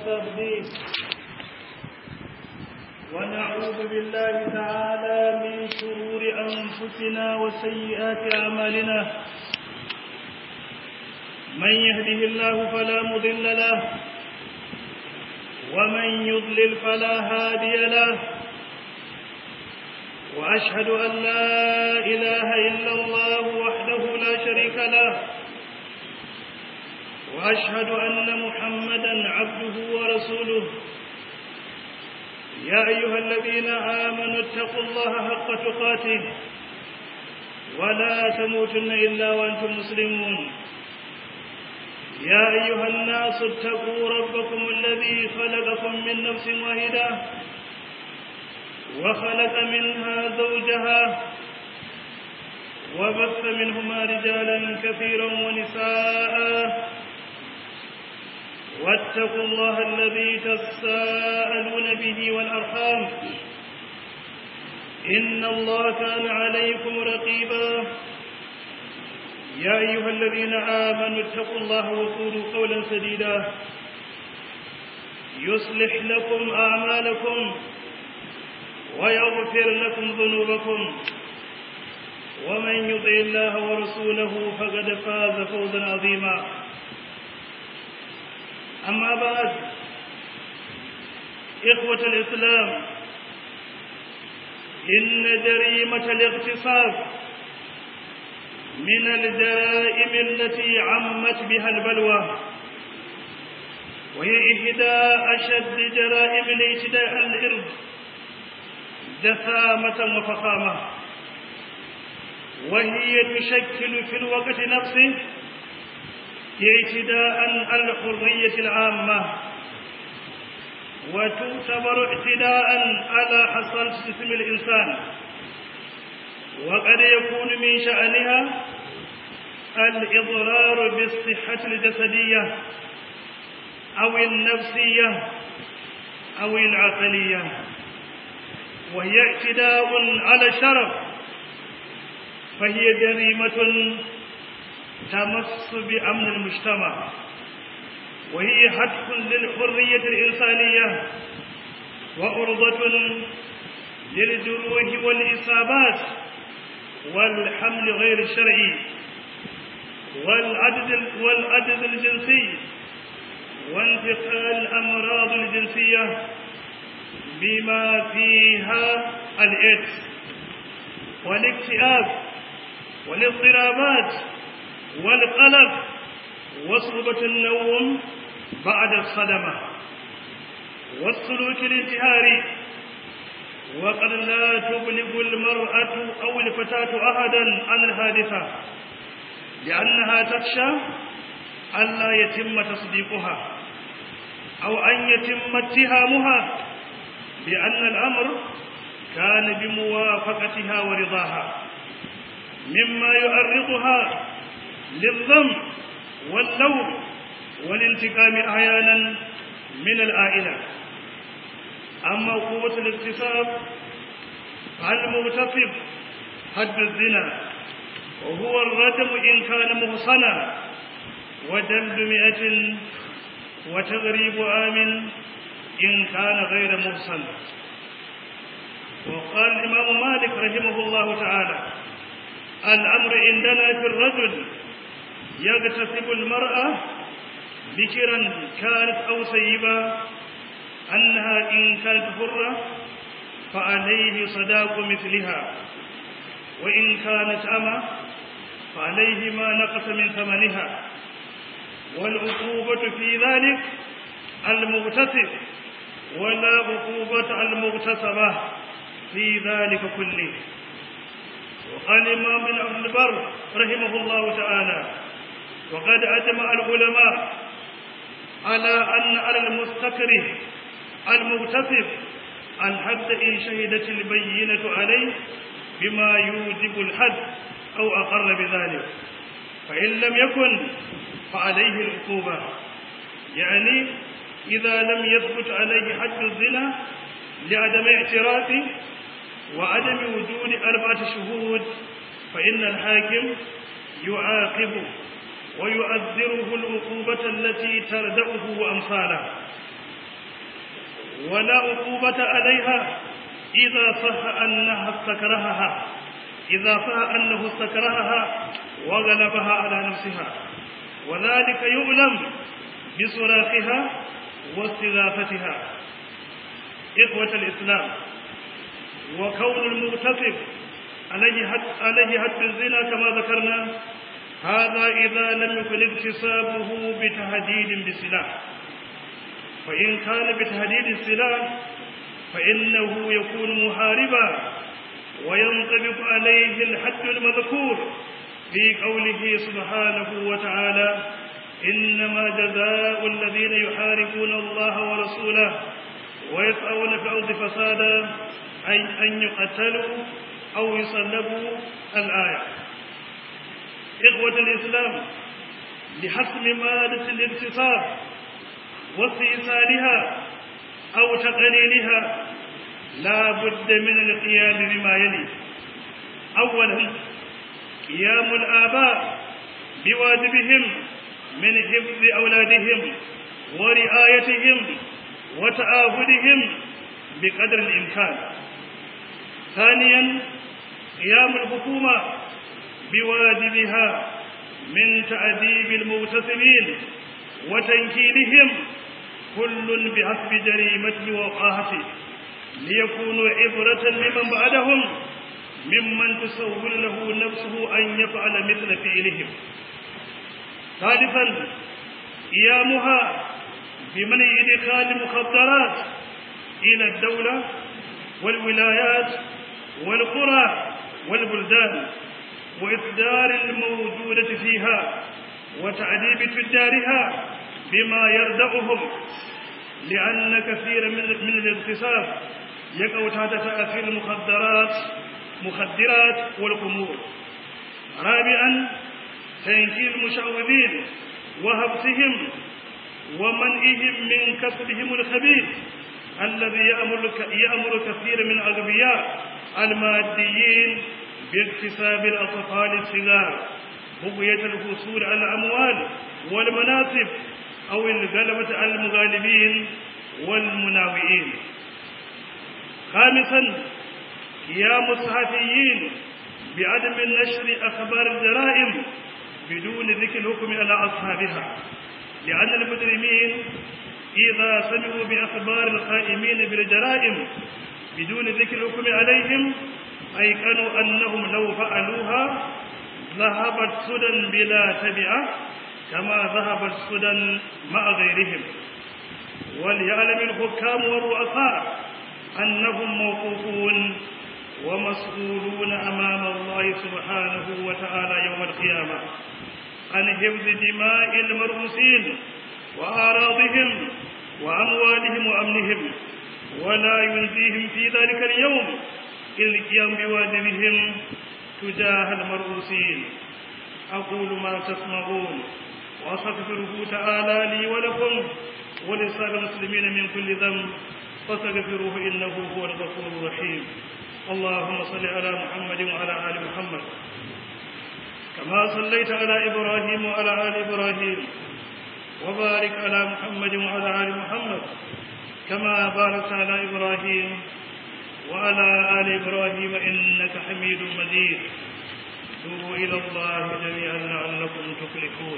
ونستهديه ونعوذ بالله تعالى من شرور أنفسنا وسيئات أعمالنا من يهده الله فلا مضل له ومن يضلل فلا هادي له وأشهد أن لا إله إلا الله وحده لا شريك له وأشهد أن محمدا عبده ورسوله يا أيها الذين آمنوا اتقوا الله حق تقاته ولا تموتن إلا وأنتم مسلمون يا أيها الناس اتقوا ربكم الذي خلقكم من نفس واحدة وخلق منها زوجها وبث منهما رجالا كثيرا ونساء واتقوا الله الذي تساءلون به والأرحام إن الله كان عليكم رقيبا يا أيها الذين آمنوا اتقوا الله وقولوا قولا سديدا يصلح لكم أعمالكم ويغفر لكم ذنوبكم ومن يطع الله ورسوله فقد فاز فوزا عظيما أما بعد إخوة الإسلام إن جريمة الاغتصاب من الجرائم التي عمت بها البلوى وهي إحدى أشد جرائم الاعتداء الإرض دثامة وفخامة وهي تشكل في الوقت نفسه اعتداء على الحرية العامة وتعتبر اعتداء على حصانة جسم الإنسان وقد يكون من شأنها الإضرار بالصحة الجسدية أو النفسية أو العقلية وهي اعتداء على الشرف فهي جريمة تمس بأمن المجتمع وهي حتف للحرية الإنسانية وأرضة للجروح والإصابات والحمل غير الشرعي والعدد والعدد الجنسي وانتقال الأمراض الجنسية بما فيها الإيدز والاكتئاب والاضطرابات والقلق وصعوبة النوم بعد الصدمة والسلوك الانتحاري وقد لا تبلغ المرأة أو الفتاة أحدا عن الحادثة لأنها تخشى ألا يتم تصديقها أو أن يتم اتهامها بأن الأمر كان بموافقتها ورضاها مما يؤرقها للذنب واللوم والانتقام أحيانا من العائلة أما قوة الاغتصاب المغتصب حد الزنا وهو الرجم إن كان محصنا وجلد مئة وتغريب عام إن كان غير محصن وقال الإمام مالك رحمه الله تعالى الأمر عندنا في الرجل يغتصب المرأة بكرا كانت أو سيبا أنها إن كانت حرة فعليه صداق مثلها وإن كانت أما فعليه ما نقص من ثمنها والعقوبة في ذلك المغتصب ولا عقوبة المغتصبة في ذلك كله وقال الإمام بن عبد البر رحمه الله تعالى وقد أجمع العلماء على أن على المستكره المغتصب الحد إن شهدت البينة عليه بما يوجب الحد أو أقر بذلك فإن لم يكن فعليه العقوبة يعني إذا لم يثبت عليه حد الزنا لعدم اعترافه وعدم وجود أربعة شهود فإن الحاكم يعاقبه ويؤذره العقوبة التي تردأه وأمثاله ولا عقوبة عليها إذا صح أنها استكرهها إذا صح أنه استكرهها وغلبها على نفسها وذلك يؤلم بصراخها واستغاثتها إخوة الإسلام وكون المغتصب عليه حد, عليه حد الزنا كما ذكرنا هذا إذا لم يكن اغتصابه بتهديد بسلاح فإن كان بتهديد السلاح فإنه يكون محاربا وينطبق عليه الحد المذكور في قوله سبحانه وتعالى إنما جزاء الذين يحاربون الله ورسوله ويسعون في الأرض فسادا أي أن يقتلوا أو يصلبوا الآية إخوة الإسلام لحسم مادة الاغتصاب واستئصالها أو تقليلها لا بد من القيام بما يلي أولا قيام الآباء بواجبهم من حفظ أولادهم ورعايتهم وتآهدهم بقدر الإمكان ثانيا قيام الحكومة بواجبها من تأديب المغتصبين وتنكيلهم كل بحسب جريمته ووقاحته ليكونوا عبرة لمن بعدهم ممن تسول له نفسه أن يفعل مثل فعلهم ثالثا قيامها بمنع إدخال المخدرات إلى الدولة والولايات والقرى والبلدان وإصدار الموجودة فيها وتعذيب تجارها بما يردعهم لأن كثير من من الاغتصاب يقع تحت تأثير المخدرات مخدرات والخمور رابعا تنكيل المشعوذين وهبسهم ومنعهم من كسبهم الخبيث الذي يأمر يأمر كثير من الأغبياء الماديين باكتساب الأطفال الصغار بغية الحصول على الأموال والمناصب أو الغلبة على المغالبين والمناوئين خامسا قيام الصحفيين بعدم نشر أخبار الجرائم بدون ذكر الحكم على أصحابها لأن المجرمين إذا سمعوا بأخبار القائمين بالجرائم بدون ذكر الحكم عليهم أيقنوا أنهم لو فعلوها ذهبت سدى بلا تبعة كما ذهبت سدى مع غيرهم وليعلم الحكام والرؤساء أنهم موقوفون ومسؤولون أمام الله سبحانه وتعالى يوم القيامة عن حفظ دماء المرؤوسين وأعراضهم وأموالهم وأمنهم ولا ينزيهم في ذلك اليوم إلا القيام بواجبهم تجاه المرؤوسين أقول ما تسمعون وأستغفره تعالى لي ولكم ولسائر المسلمين من كل ذنب فاستغفروه إنه هو الغفور الرحيم اللهم صل على محمد وعلى آل محمد كما صليت على إبراهيم وعلى آل إبراهيم وبارك على محمد وعلى آل محمد كما باركت على إبراهيم وعلى آل إبراهيم إنك حميد مجيد توبوا إلى الله جميعا لعلكم تفلحون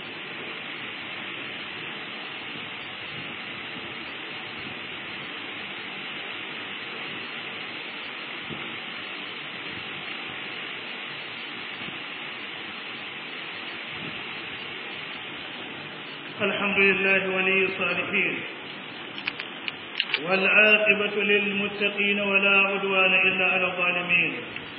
الحمد لله ولي الصالحين والعاقبة للمتقين ولا عدوان إلا على الظالمين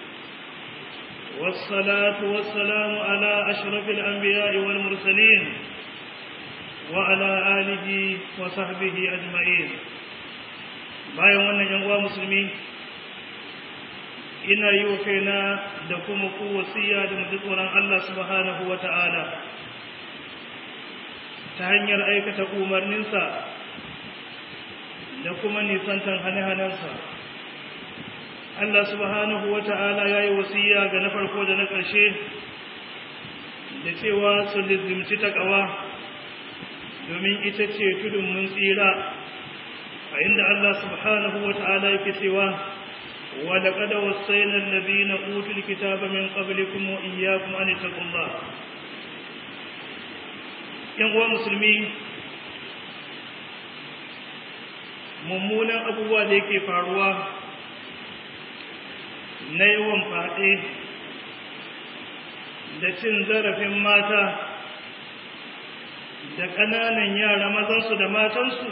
والصلاة والسلام على أشرف الأنبياء والمرسلين وعلى آله وصحبه أجمعين bayan wannan yan uwa musulmi ina yi wa kaina da kuma ku wasiya da mu tsoron Allah subhanahu wa ta'ala ta hanyar aikata umarninsa da kuma nisantan hane-hanensa. Allah subhanahu wa ta'ala ya yi wasiya ga na farko da na ƙarshe da cewa su lizimci taƙawa domin ita ce tudun mun tsira a inda Allah subhanahu wa ta'ala yake cewa wa laqad wassayna alladhina utul kitaba min qablikum wa iyyakum an taqullah yan uwa musulmi mummunan abubuwa da yake faruwa na yawan faɗe da cin zarafin mata da ƙananan yara mazansu da matansu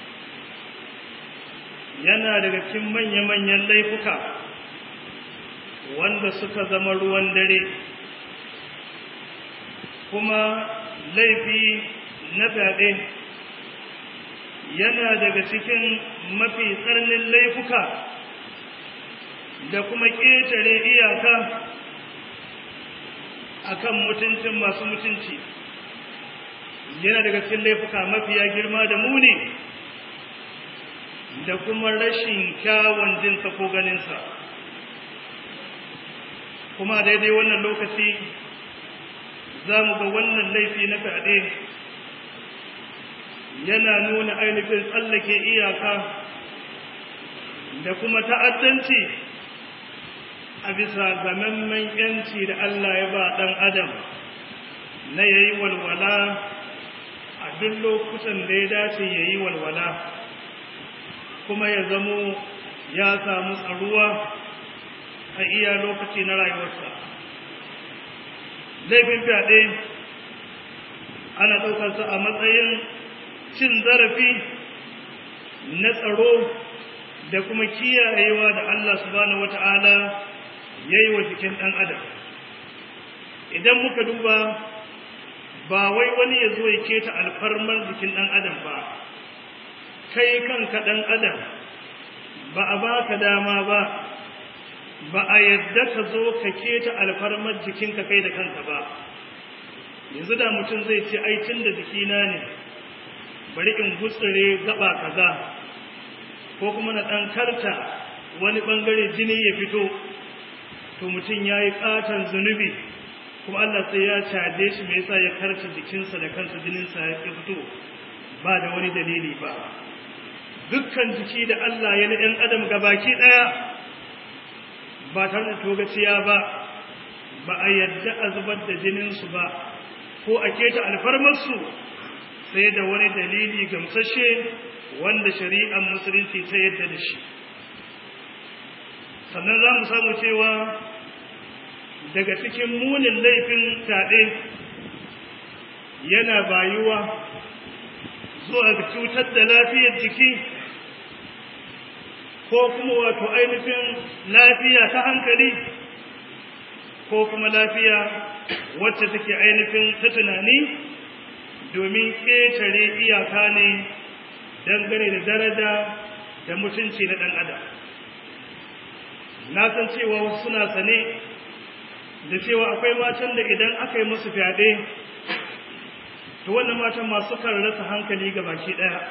yana daga cikin manya-manyan laifuka wanda suka zama ruwan dare kuma laifi na fyaɗe yana daga cikin mafi tsarnin laifuka da kuma ƙetare iyaka akan mutuncin masu mutunci yana daga cikin laifuka mafiya girma da muni da kuma rashin kyawun jinsa ko ganinsa kuma daidai wannan lokaci za mu ga wannan laifi na fyaɗe yana nuna ainihin tsallake iyaka da kuma ta'addanci a bisa gamammen yanci da Allah ya ba ɗan adam na ya yi walwala a duk lokutan da ya dace ya yi walwala kuma ya zamo ya samu tsaruwa a iya lokaci na rayuwarsa laifin fyaɗe ana ɗaukarsa a matsayin cin zarafi na tsaro da kuma kiyayewa da Allah subhanahu wata'ala ya yi wa jikin ɗan adam idan muka duba ba wai wani ya zo ya keta alfarmar jikin ɗan adam ba kai kanka ɗan adam ba a baka dama ba ba a yadda ka zo ka keta alfarmar jikinka kai da kanka ba yanzu da mutum zai ce ai tun da jikina ne bari in gutsure gaba kaza ko kuma na ɗan karta wani ɓangare jini ya fito to mutum ya yi ƙaton zunubi kuma Allah sai ya caje shi mai yasa ya karta jikinsa da kansa jininsa ya fito ba da wani dalili ba dukkan jiki da Allah ya na ɗan adam gabaki ɗaya ba tare da togaciya ba ba a yadda a zubar da jininsu ba ko a keta alfarmarsu sai da wani dalili gamsashe wanda shari'ar musulunci ta yadda da shi sannan za mu samu cewa daga cikin munin laifin fyaɗe yana bayuwa zuwa ga cutar da lafiyar jiki ko kuma wato ainihin lafiya ta hankali ko kuma lafiya wacce take ainihin ta tunani domin ƙetare iyaka ne dangane da daraja da mutunci na ɗan adam na san cewa wasu suna sane da cewa akwai matan da idan aka yi musu fyaɗe to wannan matan masu kan rasa hankali ga baki ɗaya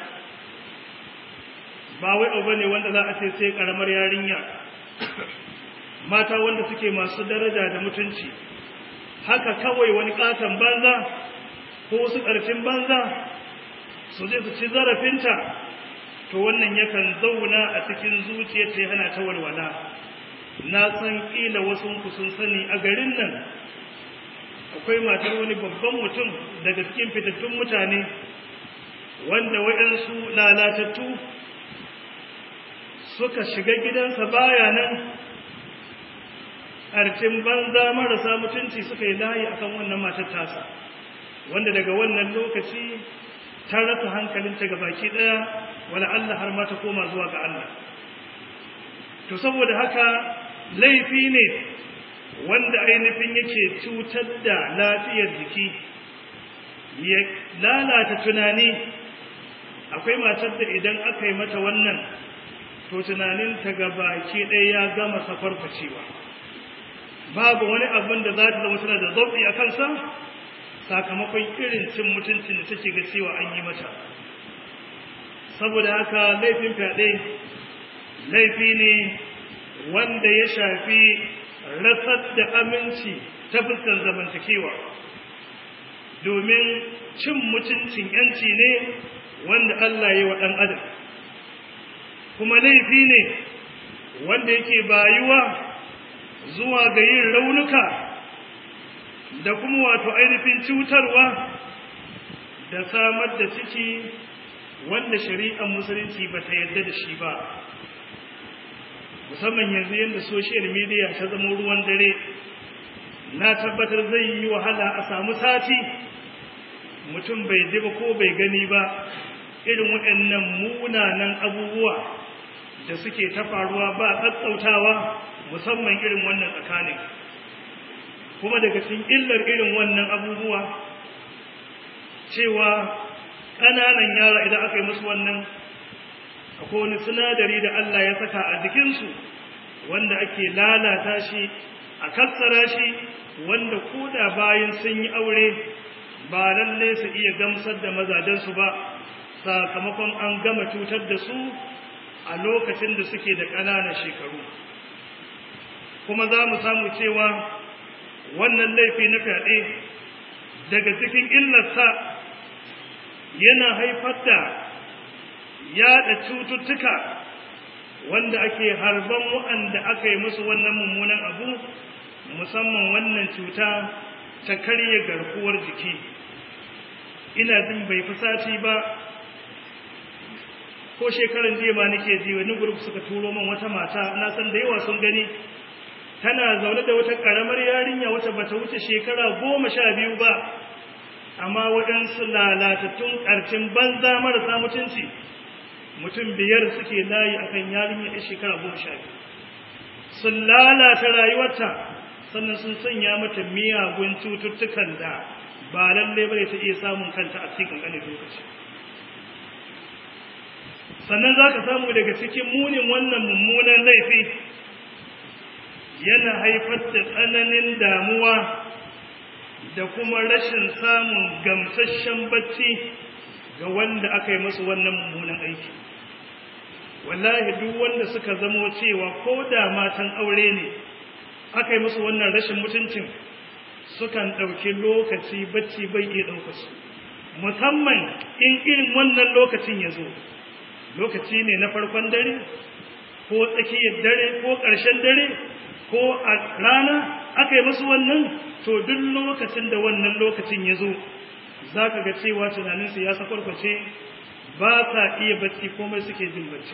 ba wai abu ne wanda za a ce sai ƙaramar yarinya mata wanda suke masu daraja da mutunci haka kawai wani ƙaton banza ko wasu ƙarfin banza su je su ci zarafinta to wannan yakan zauna a cikin zuciyar ta hana ta walwala na san ƙila wasu ku sun sani a garin nan akwai matar wani babban mutum daga cikin fitattun mutane wanda waɗansu lalatattu suka shiga gidansa baya nan ƙarfin banza marasa mutunci suka yi layi akan wannan matar tasa wanda daga wannan lokaci ta rasa hankalinta ga baki ɗaya wala Allah har ma ta koma zuwa ga Allah to saboda haka laifi ne wanda ainihin yake cutar da lafiyar jiki ya lalata tunani akwai matar da idan aka yi mata wannan to tunaninta ga baki ɗaya ya gama safarfacewa babu wani abin da za ta zama tana da zauɓi a kansa sakamakon irin cin mutuncin da take ga cewa an yi mata saboda haka laifin fyaɗe laifi ne wanda ya shafi rasar da aminci ta fuskar zamantakewa domin cin mutuncin yanci ne wanda Allah ya wa ɗan adam kuma laifi ne wanda yake bayuwa zuwa ga yin raunuka da kuma wato ainihin cutarwa da samar da ciki wanda shari'ar musulunci ba ta yarda da shi ba musamman yanzu yadda social media ta zama ruwan dare na tabbatar zai yi wahala a samu sati mutum bai ji ba ko bai gani ba irin waɗannan munanan abubuwa da suke ta faruwa ba tsatsautawa musamman irin wannan tsakanin kuma daga cikin illar irin wannan abubuwa cewa ƙananan yara idan aka yi musu wannan akwai wani sinadari da Allah ya saka a jikinsu wanda ake lalata shi a kassara shi wanda koda bayan sun yi aure ba lalle su iya gamsar da mazajensu ba sakamakon an gama cutar da su a lokacin da suke da ƙananan shekaru kuma za mu samu cewa wannan laifi na fyaɗe daga cikin illarsa yana haifar da yaɗa cututtuka wanda ake harban waɗanda aka yi musu wannan mummunan abu musamman wannan cuta ta karye garkuwar jiki ina jin bai fi sati ba ko shekaran jiya ma nake ji wani gurbi suka turo min wata mata na san da yawa sun gani tana zaune da wata karamar yarinya wata bata wuce shekara goma sha biyu ba amma waɗansu lalatattun ƙarcin banza marasa mutunci mutum biyar suke layi akan yarinya a shekara goma sha biyu sun lalata rayuwarta sannan sun sanya mata miyagun cututtukan da ba lallai bane ta iya samun kanta a cikin ƙanƙanin lokaci sannan za ka samu daga cikin munin wannan mummunan laifi yana haifar da tsananin damuwa da kuma rashin samun gamsasshen bacci ga wanda aka yi masu wannan mummunan aiki wallahi duk wanda suka zamo cewa ko da matan aure ne aka yi musu wannan rashin mutuncin sukan ɗauki lokaci bacci bai iya ɗauka su musamman in irin wannan lokacin ya zo lokaci ne na farkon dare ko tsakiyar dare ko ƙarshen dare ko a rana aka yi musu wannan to duk lokacin da wannan lokacin ya zo za ka ga cewa tunaninsu ya sakwarkwace ba sa iya bacci komai suke jin bacci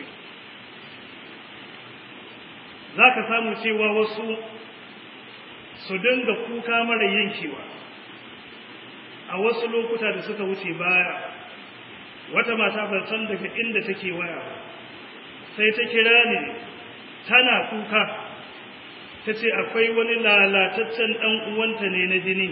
za ka samu cewa wasu su dinga kuka mara yankewa a wasu lokuta da suka wuce baya wata mata ban san daga inda take waya sai ta kira ni tana kuka ta ce akwai wani lalataccen ɗan uwanta ne na jini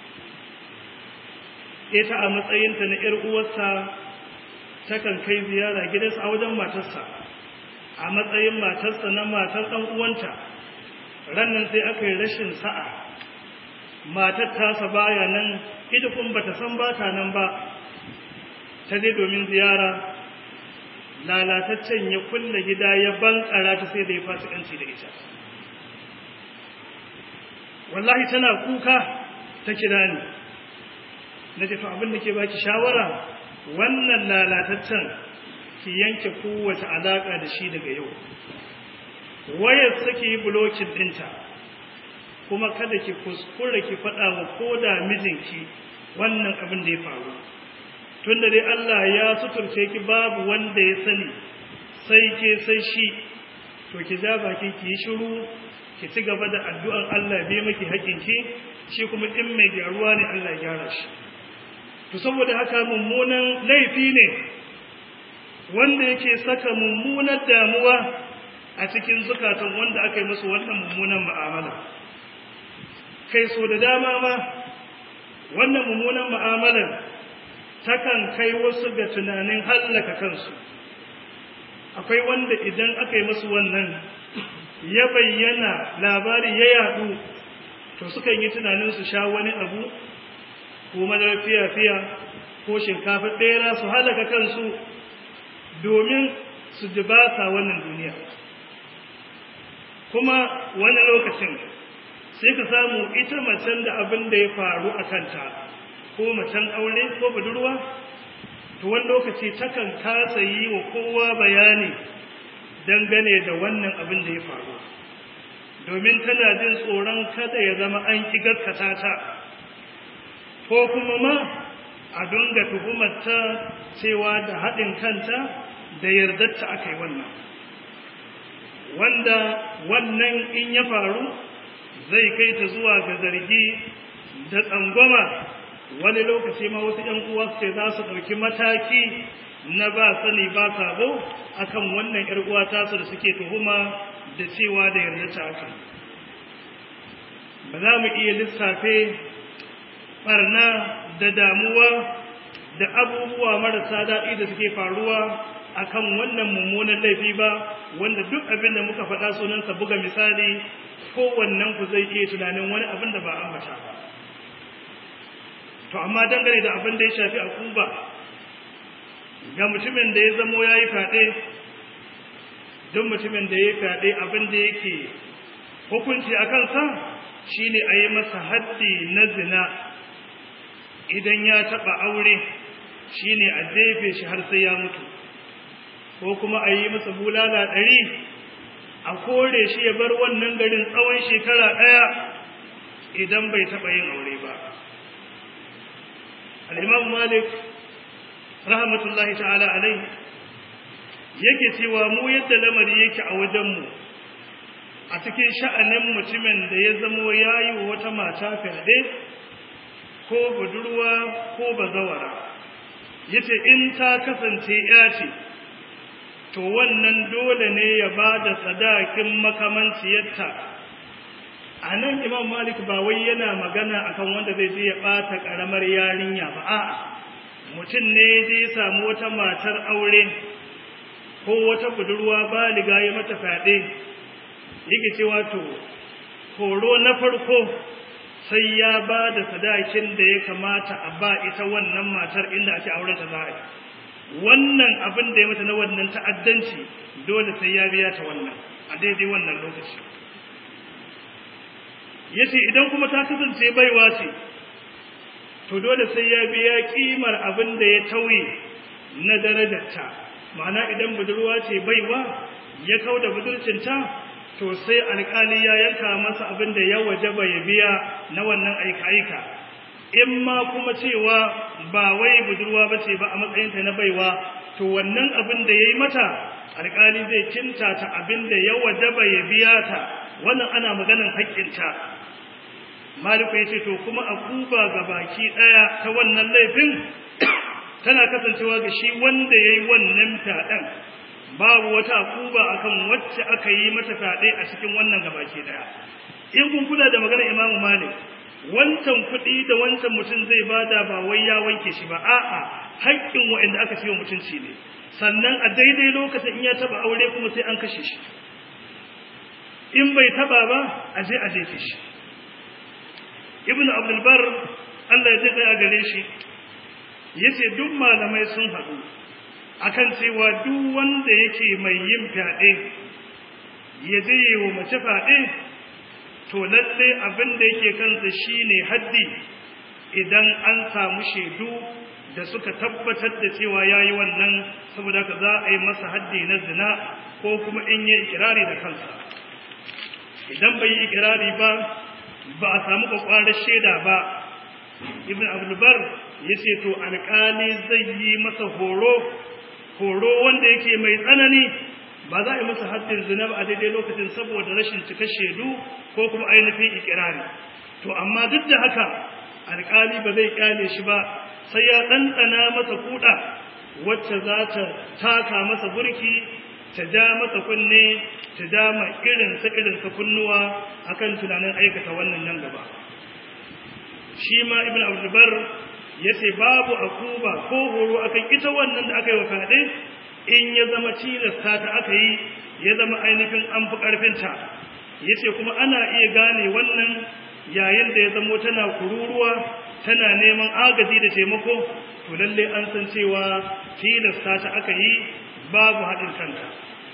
ita a matsayinta na ‘yar uwarsa takan kai ziyara gidansa a wajen matarsa a matsayin matarsa na matar ɗan uwanta rannan sai aka yi rashin sa'a matar tasa baya nan ita kun bata san bata nan ba ta je domin ziyara lalataccen ya kulle gida ya bankara ta sai da ya fasikanci da ita wallahi tana kuka ta kira ni na ce to abin da ke baki shawara wannan lalataccen ki yanke kowace alaka da shi daga yau wayar sake yi bulokin dinta kuma kada ki kuskura ki faɗa wa koda mijinki wannan abin da ya faru tunda dai Allah ya suturce ki babu wanda ya sani sai ke sai shi to ki ja baki ki yi shiru ki ci gaba da addu'ar Allah bai maki haƙinki shi kuma in mai gyaruwa ne Allah ya gyara shi to saboda haka mummunan laifi ne wanda yake saka mummunar damuwa a cikin zukatan wanda aka yi musu wannan mummunan mu'amala kai so da dama ma wannan mummunan mu'amalar takan kai wasu ga tunanin hallaka kansu akwai wanda idan aka yi musu wannan ya bayyana labari ya yadu to sukan yi tunanin su sha wani abu ko madara fiya-fiya ko shinkafa ɗera su halaka kansu domin su ji ba sa wannan duniya kuma wani lokacin sai ka samu ita macen da abin da ya faru a kanta ko macen aure ko budurwa to wani lokaci takan kasa yi wa kowa bayani dangane da wannan abin da ya faru domin tana jin tsoron kada ya zama an ki gaskata ta ko kuma ma a dunga tuhumarta cewa da haɗin kanta da yardarta aka yi wannan wanda wannan in ya faru zai kai ta zuwa ga zargi da tsangwama wani lokaci ma wasu ‘yan uwa ce za su ɗauki mataki na ba sani ba sabo akan wannan ‘yar uwa tasu da suke tuhuma da cewa da yarda ta aka ba za mu iya lissafe barna da damuwa da abubuwa marasa daɗi da suke faruwa akan wannan mummunan laifi ba wanda duk abin da muka faɗa sunansa buga misali kowannen ku zai iya tunanin wani abin da ba ambata ba to amma dangane da abin da ya shafi akuba ga mutumin da ya zamo ya yi fyaɗe don mutumin da ya yi fyaɗe abin da yake hukunci a kansa shi ne a yi masa haddi na zina idan ya taɓa aure shi ne a jefe shi har sai ya mutu ko kuma a yi masa bulala ɗari a kore shi ya bar wannan garin tsawon shekara ɗaya idan bai taɓa yin aure ba al'imam malik rahmatullahi ta'ala alai yake cewa mu yadda lamari yake a wajenmu a cikin sha'anin mutumin da ya zamo ya yi wa wata mata fyaɗe ko budurwa ko bazawara ya ce in ta kasance ya ce to wannan dole ne ya ba da sadakin makamanciyarta a nan imam malik ba wai yana magana akan wanda zai je ya ɓata ƙaramar yarinya ba a'a mutum ne zai samu wata matar aure ko wata budurwa baliga ya mata fyaɗe yake cewa to horo na farko sai ya ba da sadakin da ya kamata a ba ita wannan matar inda ake auren ta za wannan abin da ya mata na wannan ta'addanci dole sai ya biya ta wannan a daidai wannan lokaci yace idan kuma ta kasance baiwa ce to dole sai ya biya kimar abin da ya tauye na darajarta ma'ana idan budurwa ce baiwa ya kau da budurcinta to sai alƙali ya yanka masa abin da ya wajaba ya biya na wannan aika-aika in ma kuma cewa ba wai budurwa ba ce ba a matsayinta na baiwa to wannan abin da ya yi mata alƙali zai kinta ta abin da ya wajaba ya biya ta wannan ana maganin haƙƙinta maliku ya ce to kuma a kuba ga baki ɗaya ta wannan laifin tana kasancewa ga shi wanda ya yi wannan fyaɗen babu wata kuba akan wacce aka yi mata fyaɗe a cikin wannan gabaki ɗaya in kun kula da maganar imamu malik wancan kuɗi da wancan mutum zai bada ba wai ya wanke shi ba a'a haƙƙin waɗanda aka ciwo mutunci ne sannan a daidai lokacin in ya taɓa aure kuma sai an kashe shi in bai taɓa ba a je a jefe shi ibn abdulbar Allah ya ji a gare shi yace duk malamai sun haɗu akan cewa duk wanda yake mai yin fyaɗe ya je yi wa mace fyaɗe to lalle abin da yake kansa shine haddi idan an samu shaidu da suka tabbatar da cewa yayi wannan saboda ka za a yi masa haddi na zina ko kuma in yi ikirari da kansa idan bai yi ikirari ba ba a samu kwakwarar shaida ba ibn abdulbar ya ce to alƙali zai yi masa horo horo wanda yake mai tsanani ba za a yi masa haddin zina ba a daidai lokacin saboda rashin cika shaidu ko kuma ainihin ikirari to amma duk da haka alƙali ba zai kyale shi ba sai ya ɗanɗana masa kuɗa wacce za ta taka masa burki ta ja masa kunne ta ja ma irinsa irinsa kunnuwa akan tunanin aikata wannan nan gaba shi ma ibn abdulbar ya ce babu akuba ko horo akan ita wannan da aka yi wa fyaɗe in ya zama cilasta ta aka yi ya zama ainihin an fi ƙarfinta ya ce kuma ana iya gane wannan yayin da ya zamo tana kururuwa tana neman agaji da taimako to lalle an san cewa tilasta ta aka yi babu haɗin kanta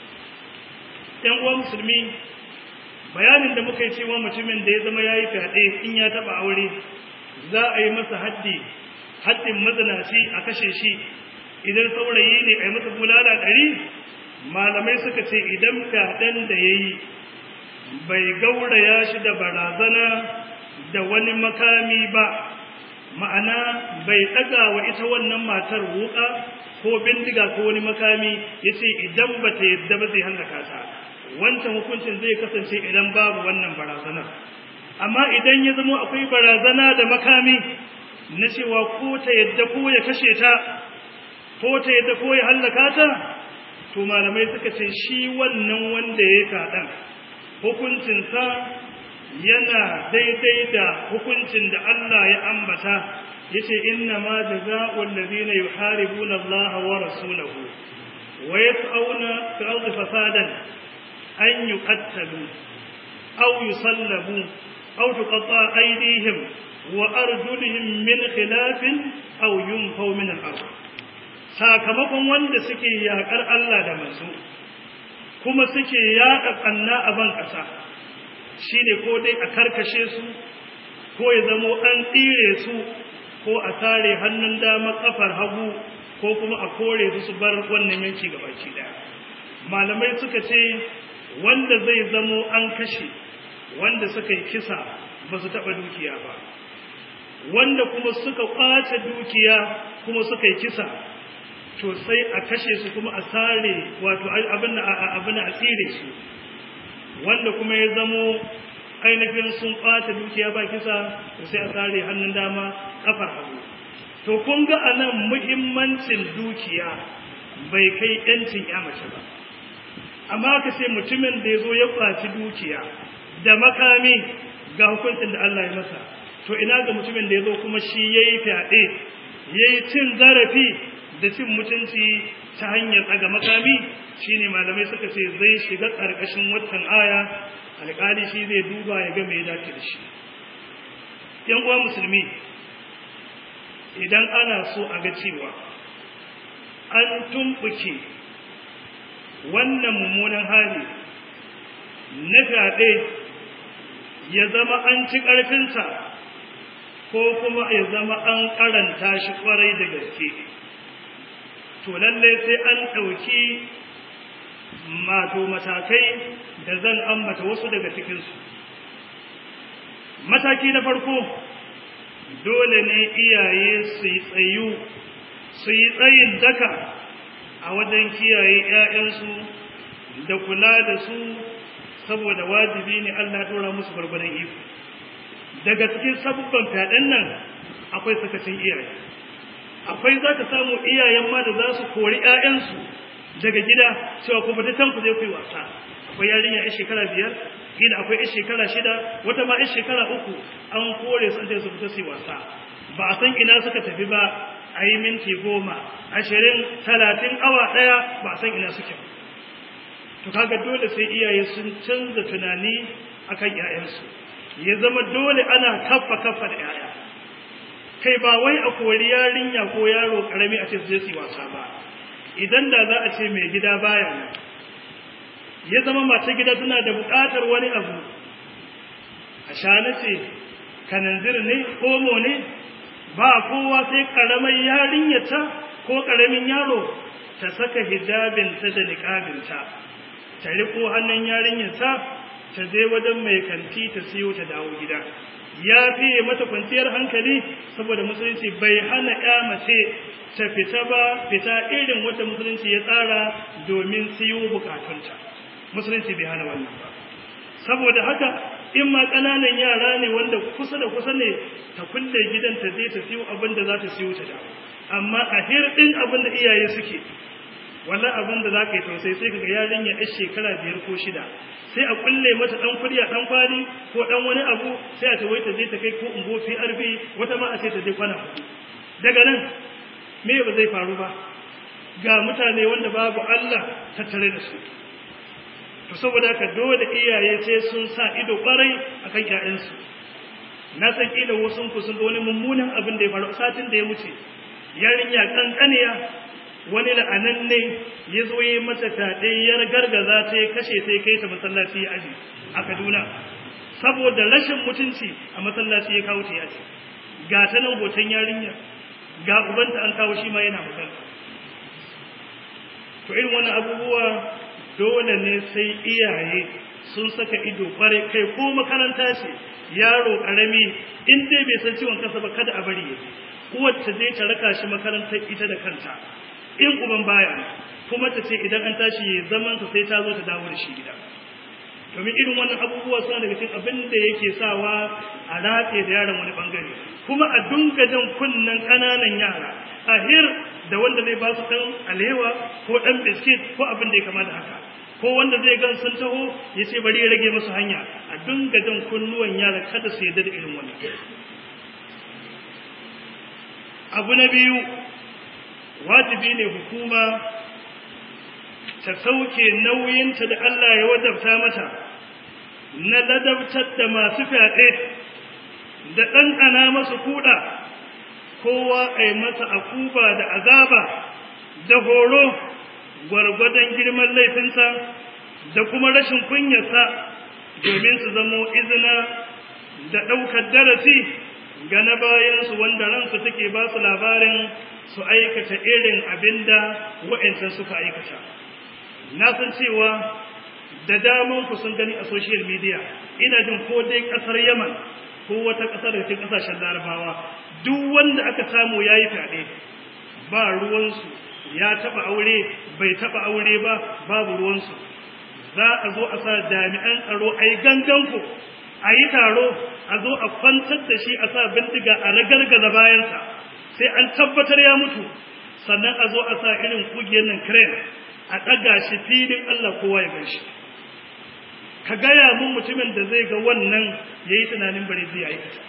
‘yan uwa musulmi bayanin da muka yi cewa mutumin da ya zama ya yi fyaɗe in ya taɓa aure za a yi masa haddi haddin mazanaci a kashe shi idan saurayi ne a yi masa bulala ɗari malamai suka ce idan fyaɗen da ya yi bai gauraya shi da barazana da wani makami ba ma'ana bai ɗaga wa ita wannan matar wuƙa ko bindiga ko wani makami ya ce idan ba ta yadda ba zai hallaka ta wancan hukuncin zai kasance idan babu wannan barazana amma idan ya zama akwai barazana da makami na cewa ko ta yadda ko ya kashe ta ko ta yadda ko ya hallaka ta to malamai suka ce shi wannan wanda ya kaɗan hukuncinsa yana daidai da hukuncin da Allah ya ambata yace inna ma jazaa'ul ladina yuharibuna Allah wa rasulahu wa yas'auna fil ardi fasadan an yuqattalu aw yusallabu aw tuqatta aydihim wa arjuluhum min khilafin aw yunfaw min al-ard sakamakon wanda suke yakar Allah da manzo kuma suke yaɗa ƙanna a ban ƙasa shi ne ko dai a karkashe su ko ya zamo an tsire su ko a tare hannun dama ƙafar hagu ko kuma a kore su su bar wannan yanki gabaki ɗaya malamai suka ce wanda zai zamo an kashe wanda suka yi kisa ba su taɓa dukiya ba wanda kuma suka ƙwace dukiya kuma suka yi kisa to sai a kashe su kuma a sare wato abin a tsire su wanda kuma ya zamo ainihin sun ɓata dukiya ba kisa to sai a sare hannun dama kafar hagu to kun ga a nan muhimmancin dukiya bai kai yancin ya mace ba amma ka ce mutumin da ya zo ya ɓaci dukiya da makami ga hukuncin da Allah ya masa to ina ga mutumin da ya zo kuma shi ya yi fyaɗe ya yi cin zarafi da cin mutunci ta hanyar ɗaga makami shine malamai suka ce zai shiga ƙarƙashin watan aya alƙali shi zai duba ya ga mai dace da shi yan uwa musulmi idan ana so a ga cewa an tumɓuke wannan mummunan hali na fyaɗe ya zama an ci ƙarfinsa ko kuma ya zama an karanta shi kwarai da gaske to lallai sai an ɗauki mato matakai da zan ambata wasu daga cikinsu mataki na farko dole ne iyaye su yi tsayu su yi tsayin daka a wajen kiyaye 'ya'yansu da kula da su saboda wajibi ne Allah ɗora musu gwargwadon iko daga cikin sabubban fyaɗen nan akwai sakacin iyaye akwai za ka samu iyayen ma da za su kori 'ya'yansu daga gida cewa ku fita can ku je ku yi wasa akwai yarinya ya shekara biyar gida akwai ya shekara shida wata ma ya shekara uku an kore su an su fita su yi wasa ba a san ina suka tafi ba a yi minti goma ashirin talatin awa ɗaya ba a san ina suke ba to kaga dole sai iyaye sun canza tunani akan 'ya'yansu ya zama dole ana kaffa kaffa da 'ya'ya kai ba wai a kori yarinya ko yaro karami a ce su je su wasa ba idan da za a ce mai gida baya nan ya zama mace gida tana da buƙatar wani abu a shana ce kananzir ne omo ne ba kowa sai karamar yarinyata ko karamin yaro ta saka hijabinta da niƙabinta ta riko hannun yarinyarta ta je wajen mai kanti ta siyo ta dawo gida ya fiye mata kwanciyar hankali saboda musulunci bai hana ya mace ta fita ba fita irin wata musulunci ya tsara domin siyo bukatunta musulunci bai hana wannan ba saboda haka in ma ƙananan yara ne wanda kusa da kusa ne ta kulle gidan ta je ta siyo abin da za ta siyo ta dawo amma a hirɗin abin da iyaye suke wannan abin da za ka yi tausayi sai ka ga yarinya yar shekara biyar ko shida sai a kulle mata dan kudi a dan kwali ko dan wani abu sai a ta wai ta je ta kai ko ungo fi arbi wata ma a ce ta je kwana hudu daga nan me ba zai faru ba ga mutane wanda babu Allah tattare da su to saboda haka dole iyaye sai sun sa ido kwarai akan ƴaƴansu na san kila wasu ku sun ga wani mummunan abin da ya faru satin da ya wuce yarinya kankaniya wani la'anan ne ya zo yi mata fyaɗe ya gargaza ta ya kashe ta ya kai ta masallaci ya aji a kaduna saboda rashin mutunci a masallaci ya kawo ta ya aji ga ta nan hoton yarinya ga ubanta an kawo shi ma yana magana to irin wannan abubuwa dole ne sai iyaye sun saka ido kware kai ko makaranta ce yaro karami in dai bai san ciwon kansa ba kada a bari ya uwar ta je ta raka shi makarantar ita da kanta in uban baya kuma ta ce idan an tashi ya zaman sa sai ta zo ta dawo da shi gida domin irin wannan abubuwa suna daga cikin abin da yake sawa a ratse da yaron wani bangare kuma a dunga jan kunnen ƙananan yara a hir da wanda zai ba su ɗan alewa ko ɗan biskit ko abin da ya kama da haka ko wanda zai gan sun taho ya ce bari ya rage musu hanya a dunga jan kunnuwan yara kada su yarda da irin wannan abu na biyu wajibi ne hukuma ta sauke nauyinta da Allah ya wajabta mata na ladabtar da masu fyaɗe da ɗanɗana masu kuɗa kowa a yi masa akuba da azaba da horo gwargwadon girman laifinsa da kuma rashin kunyarsa domin su zamo izina da ɗaukar darasi ga na bayansu wanda ransu take ba su labarin su aikata irin abin da wa'ancan suka aikata na san cewa da daman ku sun gani a social media ina jin ko dai ƙasar yaman ko wata ƙasar da cikin ƙasashen larabawa duk wanda aka samu ya yi fyaɗe ba ruwansu ya taɓa aure bai taɓa aure ba babu ruwansu za a zo a sa jami'an tsaro a yi ganganku a yi taro a zo a kwantar da shi a sa bindiga a ragargaza bayansa sai an tabbatar ya mutu sannan a zo a sa irin kugiyar nan crane a ɗaga shi filin Allah kowa ya gaishe ka gaya mun mutumin da zai ga wannan ya yi tunanin bari zai aikata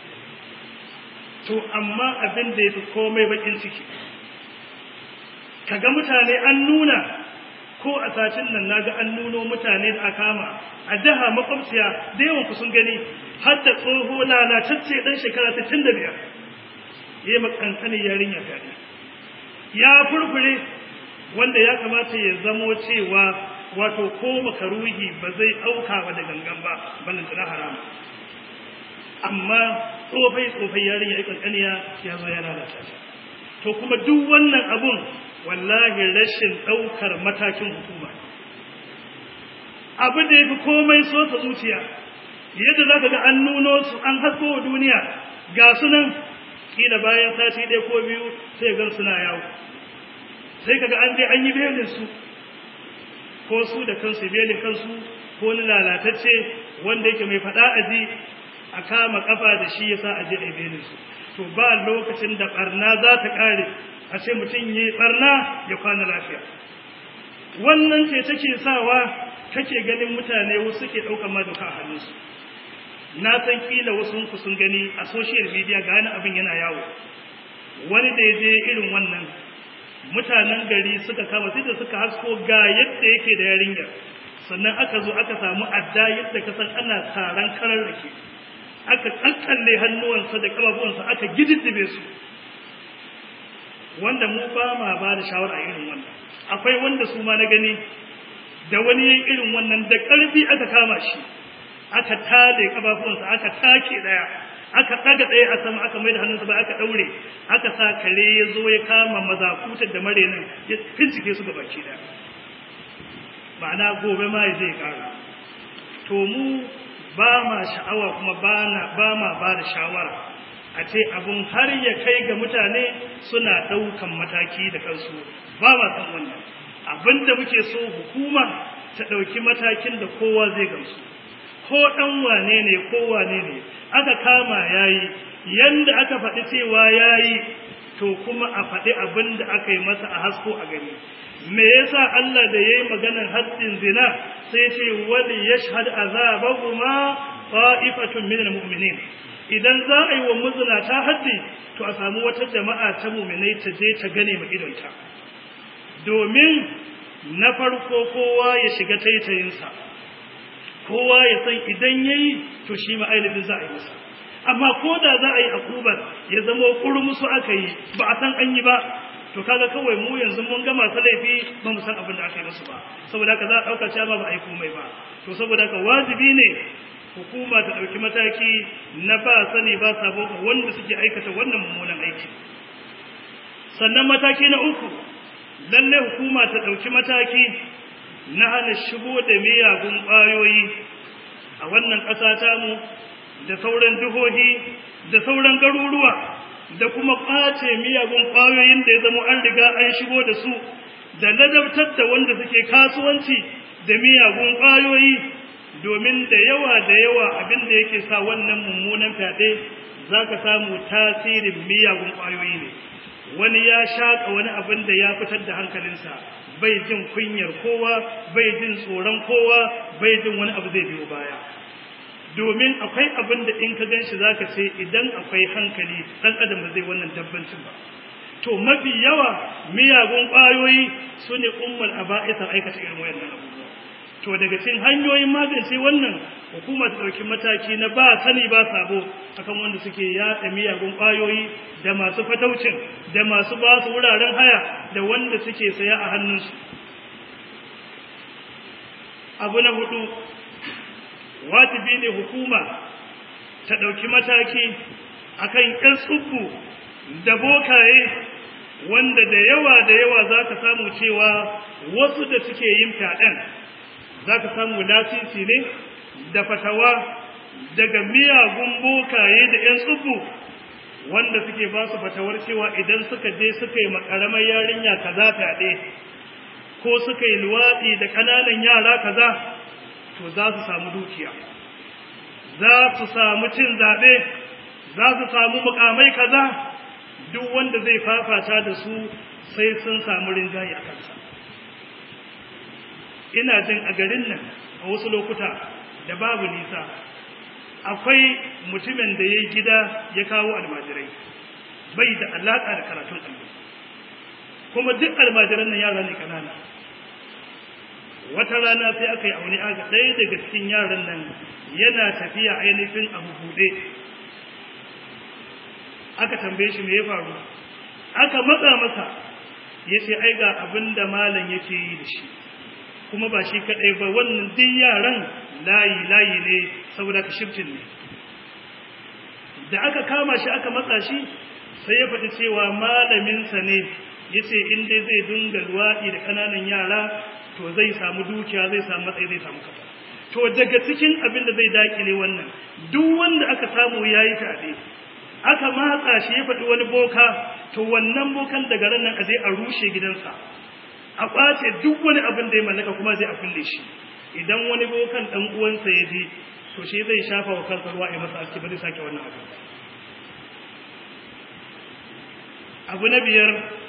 to amma abin da ya fi komai bakin ciki ka ga mutane an nuna ko a satin nan naga an nuno mutane da aka kama a jiha makwabciya da yawan ku sun gani har da tsoho lalatacce dan shekara 65 yayi makankanin yarinya fadi ya furfure wanda ya kamata ya zamo cewa wato ko makaruhi ba zai auka ba da gangan ba ballan tana haram amma tsofai tsofai yarinya ya kankaniya ya zo ya lalata ta to kuma duk wannan abun wallahi rashin ɗaukar matakin hukuma abu da ya fi komai so ta zuciya yadda za ka ga an nuno su an hasko wa duniya ga su nan ƙila bayan sati ɗaya ko biyu sai gan suna yawo sai ka ga an je an yi belin su ko su da kansu belin kansu ko ni lalatacce wanda yake mai faɗa aji a kama kafa da shi yasa a je a yi belin su to ba lokacin da barna za ta ƙare a ce mutum yi barna ya kwana lafiya wannan ce take sawa kake ganin mutane wasu ke ɗaukar ma doka a hannunsu na san kila wasu ku sun gani a social media ga wani abin yana yawo wani da ya je irin wannan mutanen gari suka kama sai da suka hasko ga yadda yake da yarinyar sannan aka zo aka samu adda yadda ka san ana taron karar rake aka kakkalle hannuwansa da kafafuwansa aka gididdibe su wanda mu ba ma ba da shawara irin wannan akwai wanda su ma na gani da wani yayin irin wannan da ƙarfi aka kama shi aka tade kafafuwansa aka take daya aka daga daya a sama aka maida hannunsa ba aka daure aka sa kare ya zo ya kama mazakutar da marenin ya fincike su gabaki daya ma'ana gobe ma ya je ya kara to mu ba ma sha'awa kuma ba ma ba da shawara a ce abun har ya kai ga mutane suna ɗaukan mataki da kansu ba ma san wannan abin da muke so hukuma ta ɗauki matakin da kowa zai gamsu ko ɗan wane ne ko wane ne aka kama yayi yanda aka faɗi cewa yayi to kuma a faɗi abin da aka yi masa a hasko a gani me yasa Allah da yayi maganar haddin zina sai ce wali yashhad azabahuma ta'ifatun minal mu'minin idan za a yi wa muzunata haddi to a samu wata jama'a ta mu'minai ta je ta gane ma idonta domin na farko kowa ya shiga taitayinsa kowa ya san idan yayi to shi ma ainihin za a yi masa amma ko da za a yi akubar ya zama kurmusu aka yi ba a san an yi ba to kaga kawai mu yanzu mun ga masu laifi ba mu san abin da aka yi musu ba saboda haka za a ɗauka cewa ba a yi komai ba to saboda haka wajibi ne hukuma ta ɗauki mataki na ba sani ba sabo ga wanda suke aikata wannan mummunan aiki sannan mataki na uku lalle hukuma ta ɗauki mataki na hana shigo da miyagun ƙwayoyi a wannan ƙasa tamu da sauran jihohi da sauran garuruwa da kuma ƙwace miyagun ƙwayoyin da ya zama an riga an shigo da su da ladabtar da wanda suke kasuwanci da miyagun ƙwayoyi domin da yawa da yawa abin da yake sa wannan mummunan fyaɗe za ka samu tasirin miyagun ƙwayoyi ne wani ya shaƙa wani abin da ya fitar da hankalinsa bai jin kunyar kowa bai jin tsoron kowa bai jin wani abu zai biyo baya domin akwai abin da in ka ganshi za ka ce idan akwai hankali ɗan adam ba zai wannan dabbancin ba to mafi yawa miyagun ƙwayoyi su ne umar a ba'isan aikata irin wayannan abubuwa to daga cikin hanyoyin magance wannan hukuma ta ɗauki mataki na ba sani ba sabo akan wanda suke yaɗa miyagun ƙwayoyi da masu fataucin da masu ba su wuraren haya da wanda suke saya a hannunsu abu na hudu wajibi ne hukuma ta ɗauki mataki akan ƴan tsubbu da bokaye wanda da yawa da yawa za ka samu cewa wasu da suke yin fyaɗen za ka samu lasisi ne da fatawa daga miyagun bokaye da 'yan tsubu wanda suke ba su fatawar cewa idan suka je suka yi makaramar yarinya kaza fyaɗe ko suka yi luwaɗi da ƙananan yara kaza to za su samu dukiya za su samu cin zaɓe za su samu mukamai kaza duk wanda zai fafata da su sai sun samu rinjaye a kansa ina jin a garin nan a wasu lokuta da babu nisa akwai mutumin da ya gida ya kawo almajirai bai da alaƙa da karatun allo kuma duk almajiran nan yara ne kanana wata rana sai aka yi auni aga ɗaya daga cikin yaran nan yana tafiya ainihin abu buɗe aka tambaye shi me ya faru aka matsa masa ya ce ai ga abin da malam yake yi da shi kuma ba shi kaɗai ba wannan duk yaran layi layi ne saboda ka shiftin ne da aka kama shi aka matsa shi sai ya faɗi cewa malaminsa ne ya ce in dai zai dinga luwaɗi da ƙananan yara to zai samu dukiya zai samu matsayi zai samu kafa to daga cikin abin da zai dakile wannan duk wanda aka samu ya yi fyaɗe aka matsa shi ya faɗi wani boka to wannan bokan daga ran nan a je a rushe gidansa a ƙwace duk wani abin da ya mallaka kuma zai a kulle shi idan wani bokan ɗan uwansa ya je to shi zai shafa wa kansa ruwa a masa aski ba zai sake wannan abu abu na biyar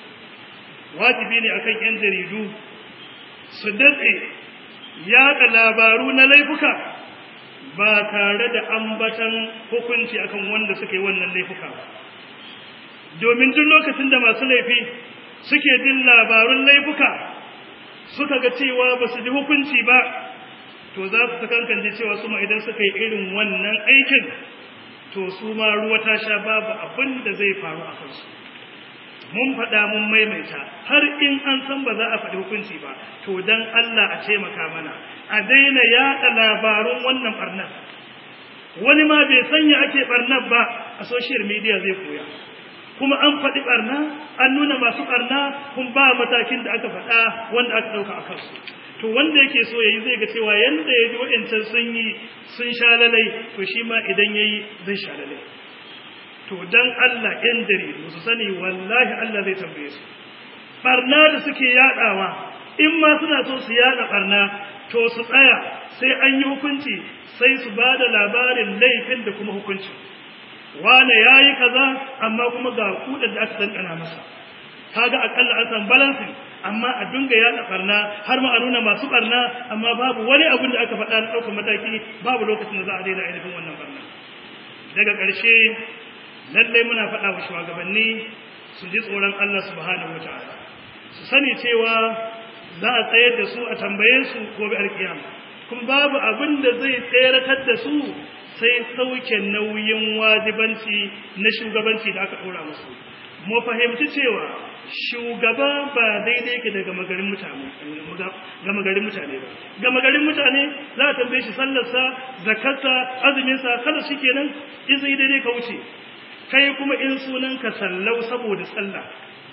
wajibi ne akan yan jaridu su datse yaɗa labaru na laifuka ba tare da ambatan hukunci akan wanda suka yi wannan laifuka ba domin duk lokacin da masu laifi suke jin labarun laifuka suka ga cewa ba su ji hukunci ba to za su kankance cewa su ma idan suka yi irin wannan aikin to su ma ruwa ta sha babu abin da zai faru a kansu mun faɗa mun maimaita har in an san ba za a faɗi hukunci ba to dan Allah a taimaka mana a daina yaɗa labarun wannan ɓarnar wani ma bai sanya ake ɓarnar ba a social media zai koya kuma an faɗi ɓarna an nuna masu ɓarna kun ba matakin da aka faɗa wanda aka ɗauka a kansu to wanda yake so ya yi zai ga cewa yanda ya ji waɗancan sun yi sun sha lalai to shi ma idan ya yi zai sha lalai to dan Allah ‘yan jaridu su sani wallahi Allah zai tambaye su ɓarna da suke yaɗawa in ma suna so su yaɗa ɓarna to su tsaya sai an yi hukunci sai su ba da labarin laifin da kuma hukunci wane ya yi kaza amma kuma ga kudin da aka ɗanɗana masa kaga akalla an san balansin amma a dunga yaɗa ɓarna har ma a nuna masu ɓarna amma babu wani abin da aka faɗa na ɗaukar mataki babu lokacin da za a daina ainihin wannan ɓarna daga ƙarshe lallai muna faɗa wa shugabanni su ji tsoron Allah subhanahu wa ta'ala su sani cewa za a tsayar da su a tambaye su gobe alkiyama kuma babu abin da zai tseratar da su sai sauke nauyin wajibanci na shugabanci da aka ɗora musu mu fahimci cewa shugaba ba daidai ke daga magarin mutane gama garin mutane ba gama garin mutane za a tambaye shi sallarsa zakarsa azuminsa kada shi kenan in sai daidai ka wuce kai kuma in sunan ka sallau saboda sallah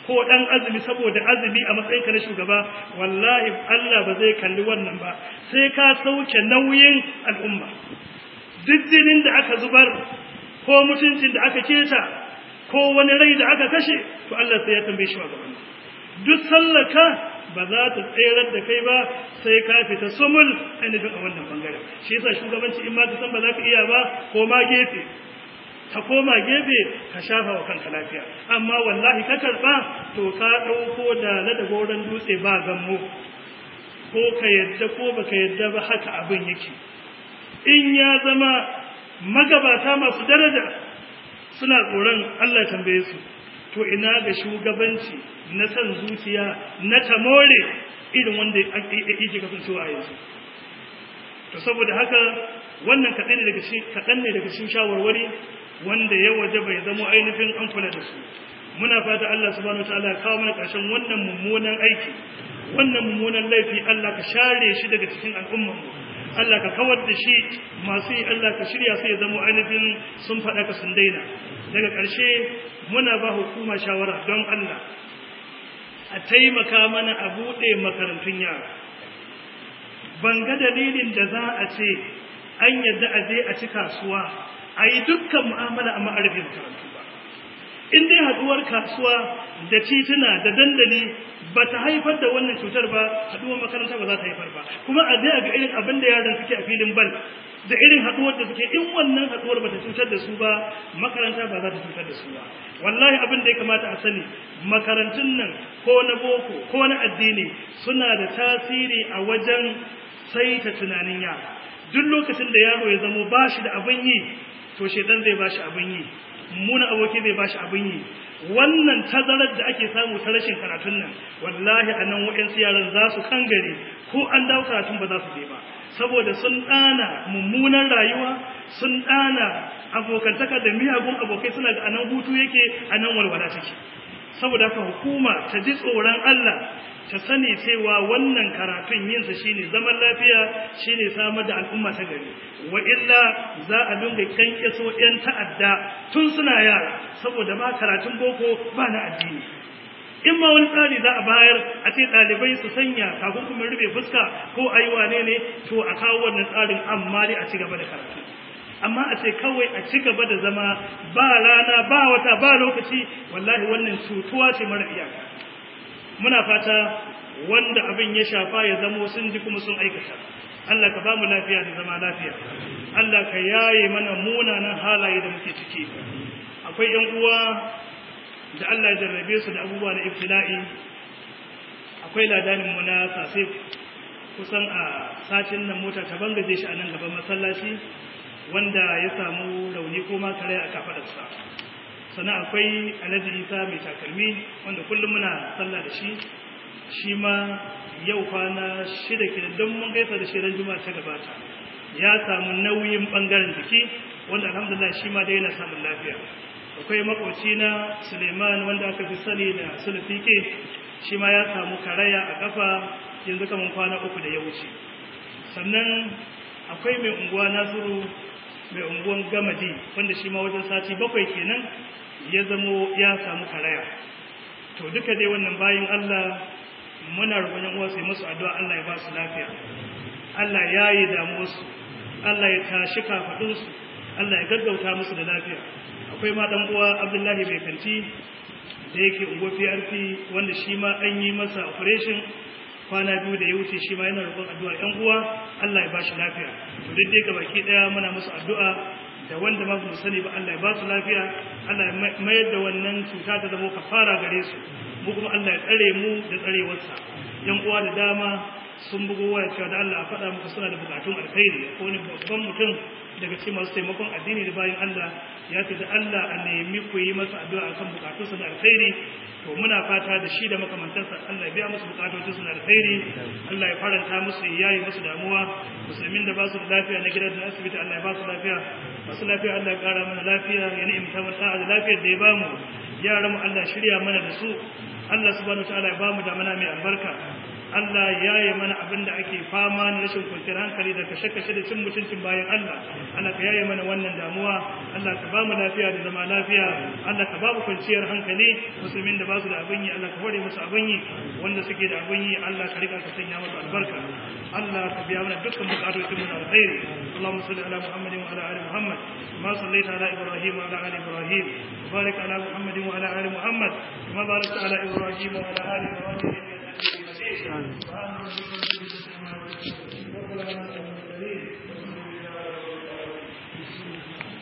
ko dan azumi saboda azumi a matsayinka na shugaba wallahi Allah ba zai kalli wannan ba sai ka sauke nauyin al'umma duk jinin da aka zubar ko mutuncin da aka keta ko wani rai da aka kashe to Allah sai ya tambaye shi wa gaban duk sallaka ba za ta tsayar da kai ba sai ka fita sumul ainihin a wannan bangare shi yasa shugabanci in ma ka san ba za ka iya ba ko ma gefe ka koma gefe ka shafa wa kanka lafiya amma wallahi ka karba to ka dauko da na da goron dutse ba gammo ko ka yadda ko baka yadda ba haka abin yake in ya zama magabata masu daraja suna tsoron Allah tambaye su to ina ga shugabanci na san zuciya na tamore irin wanda yake kasancewa a yanzu to saboda haka wannan kaɗan ne daga cikin kaɗan ne daga cikin shawarwari wanda ya waje bai zama ainihin an kula da su muna fata Allah subhanahu wataala ya kawo mana ƙarshen wannan mummunan aiki wannan mummunan laifi Allah ka share shi daga cikin al'ummar mu Allah ka kawar da shi masu yi Allah ka shirya su ya zama ainihin sun faɗa ka sun daina daga ƙarshe muna ba hukuma shawara don Allah a taimaka mana a buɗe makarantun yara ban ga dalilin da za a ce an yadda a je a ci kasuwa a yi dukkan mu'amala a ma'arifin makarantu ba in dai haɗuwar kasuwa da tituna da dandali ba ta haifar da wannan cutar ba haɗuwar makaranta ba za ta haifar ba kuma a zai ga irin abin da yaran suke a filin bal da irin haɗuwar da suke in wannan haɗuwar ba ta cutar da su ba makaranta ba za ta cutar da su ba wallahi abin da ya kamata a sani makarantun nan ko na boko ko na addini suna da tasiri a wajen saita tunanin yara duk lokacin da yaro ya zamo ba shi da abin yi to shedan zai ba shi abin yi muna aboki zai ba shi abin yi wannan tazarar da ake samu ta rashin karatun nan wallahi a nan waɗansu yaran za su kangare ko an dawo karatun ba za su je ba saboda sun ɗana mummunan rayuwa sun ɗana abokantaka da miyagun abokai suna ga anan hutu yake a nan walwala take saboda haka hukuma ta ji tsoron Allah ta sani cewa wannan karatun yinsa shine zaman lafiya shine samar da al'umma ta gari wa illa za a dinga kankeso yan ta'adda tun suna yara saboda ba karatun boko ba na addini in ma wani tsari za a bayar a ce ɗalibai su sanya takunkumin rufe fuska ko ayi wane ne to a kawo wannan tsarin amma dai a ci gaba da karatu amma a ce kawai a ci gaba da zama ba rana ba wata ba lokaci wallahi wannan cutuwa ce mara iyaka muna fata wanda abin ya shafa ya zamo sun ji kuma sun aikata Allah ka ba mu lafiya da zama lafiya Allah ka yaye mana munanan halaye da muke ciki akwai yan uwa da Allah ya jarrabe su da abubuwa na ibtila'i akwai ladanin mu na sasif kusan a satin nan mota ta bangaje shi a nan gaban masallaci wanda ya samu rauni ko ma kare a kafadarsa sannan akwai alhaji isa mai takalmi wanda kullum muna sallah da shi shi ma yau kwana shida ke don mun gaisa da shirin juma'a ta gabata ya samu nauyin bangaren jiki wanda alhamdulillah shi ma dai yana samun lafiya akwai makoci na suleiman wanda aka fi sani da sulfike shi ma ya samu karaya a kafa yanzu kamar kwana uku da ya wuce sannan akwai mai unguwa nasiru mai unguwan gamadi wanda shi ma wajen sati bakwai kenan ya zamo ya samu karaya to duka dai wannan bayin Allah muna roƙon yan uwa sai musu addu'a Allah ya ba su lafiya Allah ya yi damuwarsu Allah ya tashi kafadunsu Allah ya gaggauta musu da lafiya akwai ma dan uwa Abdullahi bai kanti da yake unguwa PRP wanda shi ma an yi masa operation kwana biyu da ya wuce shi ma yana roƙon addu'a yan uwa Allah ya ba shi lafiya to duk dai gabaki daya muna musu addu'a da wanda ma mu sani ba Allah ya ba su lafiya Allah ya mayar da wannan cuta ta zama kafara gare su mu kuma Allah ya tsare mu da tsarewarsa yan uwa da dama sun bugo waya cewa da Allah a faɗa muku suna da bukatun alkhairi ko wani babban mutum daga cikin masu taimakon addini da bayan Allah ya ce da Allah a nemi ku yi masa addu'a akan bukatunsa da alkhairi to muna fata da shi da makamantarsa Allah ya biya musu bukatun su na alkhairi Allah ya faranta musu ya yi musu damuwa musulmin da ba su da lafiya na gidan da asibiti Allah ya ba su lafiya masu lafiya Allah ya kara mana lafiya ya ni'imta mu da lafiyar da ya ba mu yaran mu Allah shirya mana da su Allah subhanahu wataala ya ba mu da mana mai albarka Allah ya yi mana abin da ake fama na rashin kwanciyar hankali da kashe-kashe da cin mutuncin bayan Allah Allah ka yaye mana wannan damuwa Allah ka ba mu lafiya da zama lafiya Allah ka ba mu kwanciyar hankali musulmin da ba su da abin yi Allah ka hore musu abin yi wanda suke da abin yi Allah ka riga ka sanya musu albarka Allah ka biya mana dukkan bukatocin mu na alkhairi Allahumma salli ala Muhammadin wa ala ali Muhammad ma sallaita ala Ibrahim wa ala ali Ibrahim barik ala Muhammadin wa ala ali Muhammad kama barakta ala Ibrahim wa ala ali Ibrahim innaka Hamidum Majid